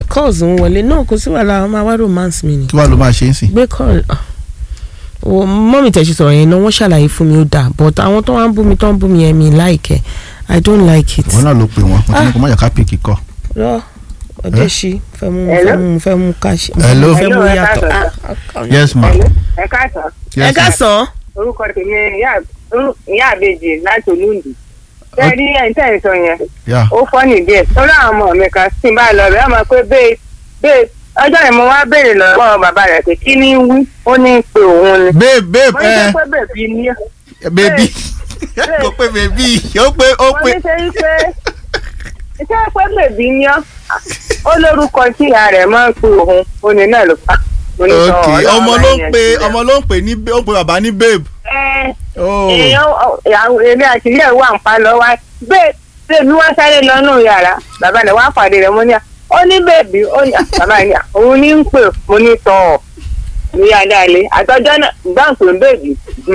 calls ń wọlé náà kò sí wàhálà ọmọ àwa romance mi ni kí wàá ló máa ṣe é sìn. gbé call ah. o mọ́mì tẹ̀sí sọ̀rọ̀ yẹn náà wọ́n ṣàlàyé fún mi ó dáa but àwọn tó wá ń bú mi tó ń bú mi yẹn mi like ẹ̀ i don't like it. ìwọ náà ló pè wọn mo ti ní kó má yà ká pè kíkọ. rọ ọdẹ ṣí fẹ́ mú Hello? fẹ́ mú fẹ́ mú káṣí Hello? fẹ́ mú Hello, ẹ yàtọ̀. káàsán. Ah, ah, yes ma. ẹ káàsán ẹ yes ká ma. sàn. orúkọ tèmi ìyá ìyá àbèjì láti olúndì ṣé rí ẹni tẹ́ ẹ̀ sọ yẹn Yeah. ó fọ́nì díẹ̀ torí àwọn ọmọ mi kan tí n bá lọ rẹ̀ ọmọ pé bẹ́ẹ̀ bẹ́ẹ̀ ọjọ́ yẹn mo wá béèrè lọ́wọ́ bàbá rẹ̀ pé kí ni ń wí ó ní í pe òun ni babe babe mo ní ẹ sọ pé bèbí ni ó baby kò pé baby ó pé ó mo pé. ní sẹ́yìn pé iṣẹ́ pé bèbí ni ó ó lórúkọ tí ìyá rẹ̀ máa ń pe òun ó ní náà ló fà mo ní sọ ok ọlọ́run ọmọ máa ló ń yẹn pe sílẹ̀. ọmọ ló ń pè ní ó ń pe bàbá ní babe. Ẹ, oh èèyàn àwọn èmi àti ilé ìwà ń pa lọ wá bẹ́ẹ̀ bẹ́ẹ̀bi wọ́n sáré lọ́nù yàrá bàbá rẹ̀ wá pàdé rẹ̀ mo ní à ó ní bẹ́ẹ̀bi ó ní à bàbá rẹ̀ ní à òun ní ń pè mo ní tọ̀ ọ̀ ní adáalé àtọ́jọ́ náà gbọ́n pé bẹ́ẹ̀bi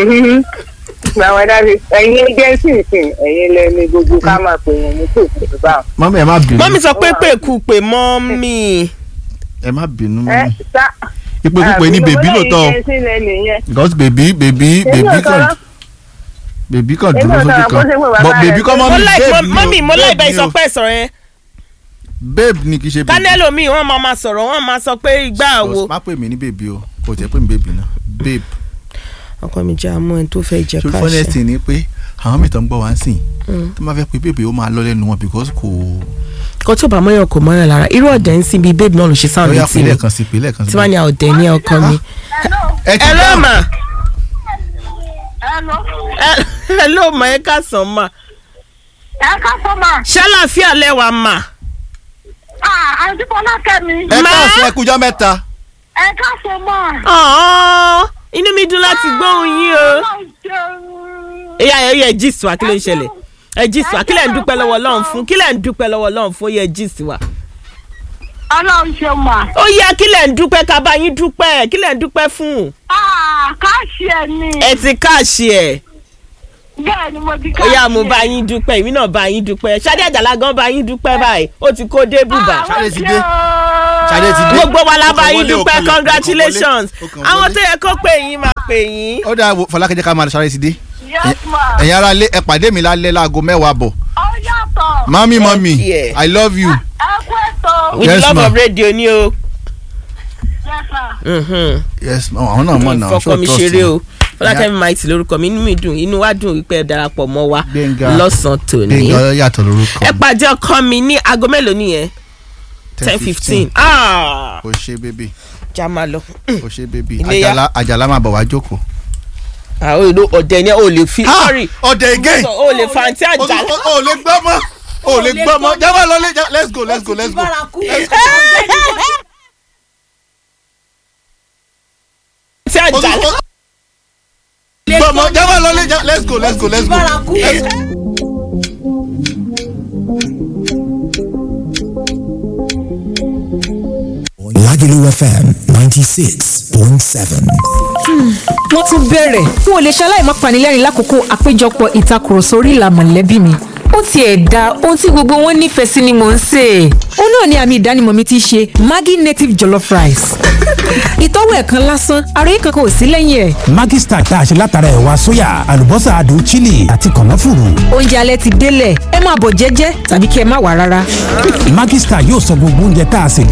àwọn adáfi ẹ̀yin agency ìsìn ẹ̀yin lẹ́ni gbogbo ká máa pè wọ́n ní tòkè bá wọn. mọ́mí ẹ má bínú mọ́mì sọ pé pé kú pé mọ́mì. ẹ má bínú ẹ mọ́mí sá ipò pípé ní bèbí lóòótọ́ o agency lẹ́nu yẹn because bèbí bèbí èmi bèbí ò kan sọ̀rọ̀ bèbí kan Èmi dúró ò sójú sọ̀rọ̀, kó kan ṣe pé bàbá but bèbí rẹ̀- kan mo mọ́mí like babe ni o mọ́mì mo like babe bẹ́ẹ̀ ni sọ o. pé sọ̀rọ̀ yẹn babe ni kì í ṣe bèbí. kánẹ́lò mi wọ́n máa ma sọ̀rọ̀ wọ́n máa sọ pé ìgbà wo. má pè mí ní bèbí o kò jẹ́ pé mi bèbí náà babe ọkọ mi jẹ́ àmọ́ ẹni tó fẹ́ jẹ so káṣẹ. funnest ni pé àwọn mìíràn ń gbọ́ wá sí tó máa fẹ́ pé bèbí ó máa lọ lẹ́nu wọn because kò kò tó bá mọ́yàn kò mọ́yàn lára irú ọ̀dẹ̀ ń sin bíi babe náà ló ṣe sáwọn lọ́yà létí mi pínlẹ̀ kan sí pínlẹ̀ kan sí. tí wọ́n ní ọ̀dẹ̀ ní ọkọ mi. ẹ ti ẹ ló dáhùn. mà Hello. ẹ ló mà ẹ ká sàn mà ẹ ká sọ ma. ṣàlàfíà lẹ́wà mà. Ah, àǹtí Fọlákẹ́mi. ẹ Má. káàsán ẹ kújọ́ mẹ́ta. ẹ ká sọ ma. ọ̀ọ́ inú mi dùn láti gbóhùn yín o. Ọlọ́run ṣeun. ìyá ẹ yẹ jíìsì wa kí ló ń ṣẹlẹ̀ ẹ jíìsì wa kí lẹ̀ ń dúpẹ́ lọ́wọ́ Ọlọ́run fún kí lẹ̀ ń dúpẹ́ lọ́wọ́ Ọlọ́run fún ó yẹ jíìsì wa. Ọlọ́run ṣeun ma. ó yẹ kí lẹ̀ ń dúpẹ́ ká bá yín dúpẹ́ kí lẹ̀ ń dúpẹ́ fún. Ah, káàṣì ẹ ni. ẹ ti káàṣì ẹ̀ Bẹ́ẹ̀ ni mo ti ó káàṣì yá mo bá yín dúpẹ́ èmi náà bá yín dúpẹ́ Ṣadé Àjàlá gan bá yín dúpẹ́ báyìí ó ti kó dé bùbá. Ṣadé ti dé. Ṣadé ti dé. gbogbo wa la Ó bá kàn yín wọlé, ó dúpẹ́ kàn wọlé, congratulations ó kàn wọlé. àwọn tó yẹ kó pè yín máa pè yín. ó dáa wo Fọlákẹ́ jẹ́ ká máa sáré sí dé. Yes ma. ẹ̀yin ará ilé ẹ pàdé mi lálẹ́ láago mẹ́wàá bọ̀. Ó yàtọ̀. mami mami Yeah. i love you. Ẹ kú ètò. with Yes, love ma. of radio ni o. Yes sir. Mhm. yes ma àwọn náà mọ̀ náà fọkọ mi trust ṣeré me. o fọlákẹ́mi maiti lórúkọ mi inú mi dùn inú wa dùn wípé ẹ darapọ̀ mọ́ wa Gbénga. lọ́sàn-án tòní. gbẹ̀ngàn yàtọ̀ lórúkọ. ẹ pàdé ọkọ mi ní aago mélòó nìyẹn ten fifteen ah o ṣe bébì já máa lọ. o ṣe bébì Iléyá. àjàlá àjàlá máa bọ̀ wá jókòó. àwọn èlò ọ̀dẹ̀ ni o lè fi sorry ọ̀dẹ̀ again. o lè fa àǹtí àjàlá. o o lè gbọ́ mọ́ o lè gbọ́ mọ́ jábọ̀ lọ́lé já- let's go let's go let's go. Let's go. àǹtí O tún- àjàlá. o- gbọ́ mọ́ jábọ̀ lọ́lé já- let's go let's go let's go. Let's go. Lagelu FM 96.7. wọ́n tún bẹ̀rẹ̀ n ò lè ṣaláì má panilẹ́rìn lákòókò àpéjọpọ̀ ìtakùrọ̀sọ orí ìlà mọ̀lẹ́bí mi ó tiẹ̀ da ohun tí gbogbo wọn nífẹ̀ẹ́ sí ni mò ń sè é ó náà ni àmì ìdánimọ̀ mi ti ṣe Maggi native jollof rice ìtọ́wò ẹ̀kan lásán àròyé kankan ò sí lẹ́yìn ẹ̀ Maggi Star tá a ṣe látara ẹ̀wà sóyà, àlùbọ́sà adùn chili àti kànáfùrù. oúnjẹ alẹ́ ti délẹ̀ ẹ máa bọ̀ jẹ́jẹ́ tàbí kí ẹ má wà rárá. Maggi Star yóò sọ gbogbo oúnjẹ tá a ṣe